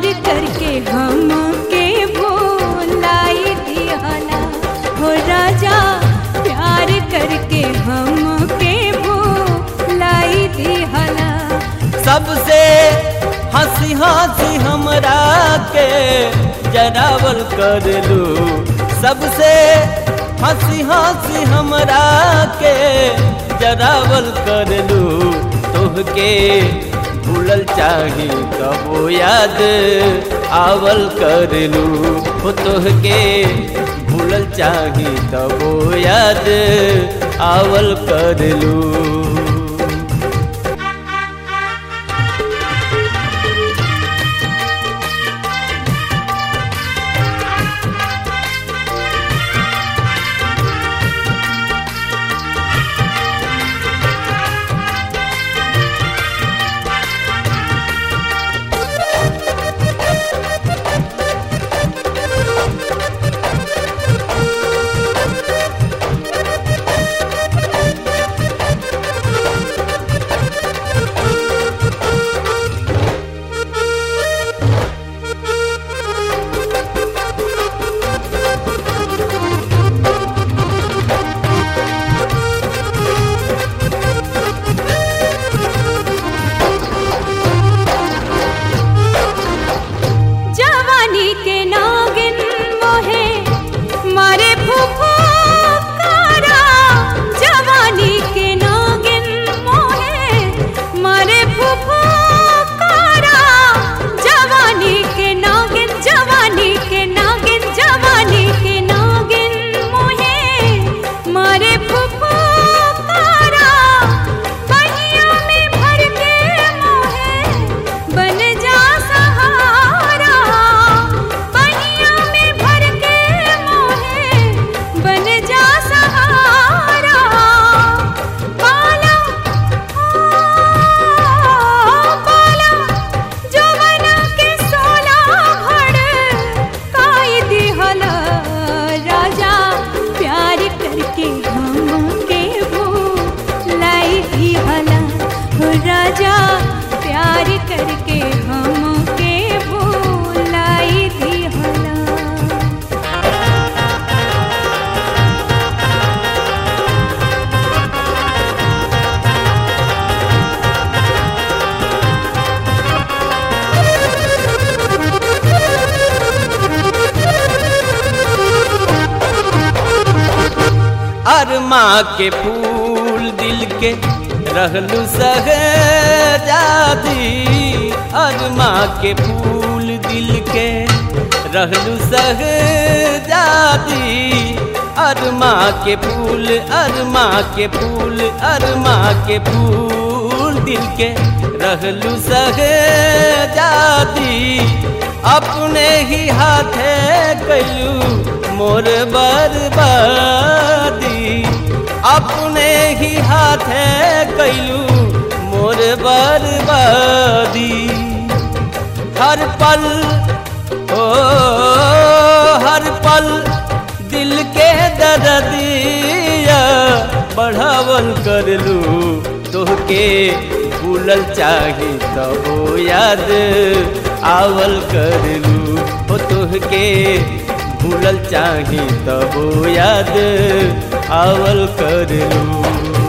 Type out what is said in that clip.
प्यार करके हम के भोलाई दिहला हो राजा प्यार करके हम के भोलाई दिहला सबसे हंसी हंसी हमरा के जरावल कर लू सबसे हंसी हंसी हमरा के जरावल कर लू तोहके भूलल चाही कबो याद आवल कर लू हो तोहके भूलल चाही तबो याद आवल कर लू जवानी के नागिन मोहे मारे फूफू कारा जवानी के नागिन मोहे मारे फूफू कारा जवानी के नागिन जवानी के नागिन जवानी के नागिन मोहे मारे फूफू कारा बनिया में भर के मोहे बन जा सहारा बनिया में भर के मोहे बन जा सहारा पाला पाला जवना के सोला भड़ काई दिहला राजा प्यार करके हम के भूलाई दिहला हो राजा प्यार करके हम के भूलाई दिहला अरमा के फूल दिल के रहलू सहजादी अरमा के फूल दिल के रहलू सहजादी अरमा के फूल अरमा के फूल अरमा के फूल दिल के रहलू सहजादी अपने ही हाथे कैलू मोर बर्बादी अपने ही हाथे कैलू मोर बर्बादी हर पल ओ हर पल दिल के दर्दिया बढ़ावल कर लू तोहके भूलल चाही तबो याद आवल कर लू हो तोहके भूलल चाही तबो याद आवल कर लू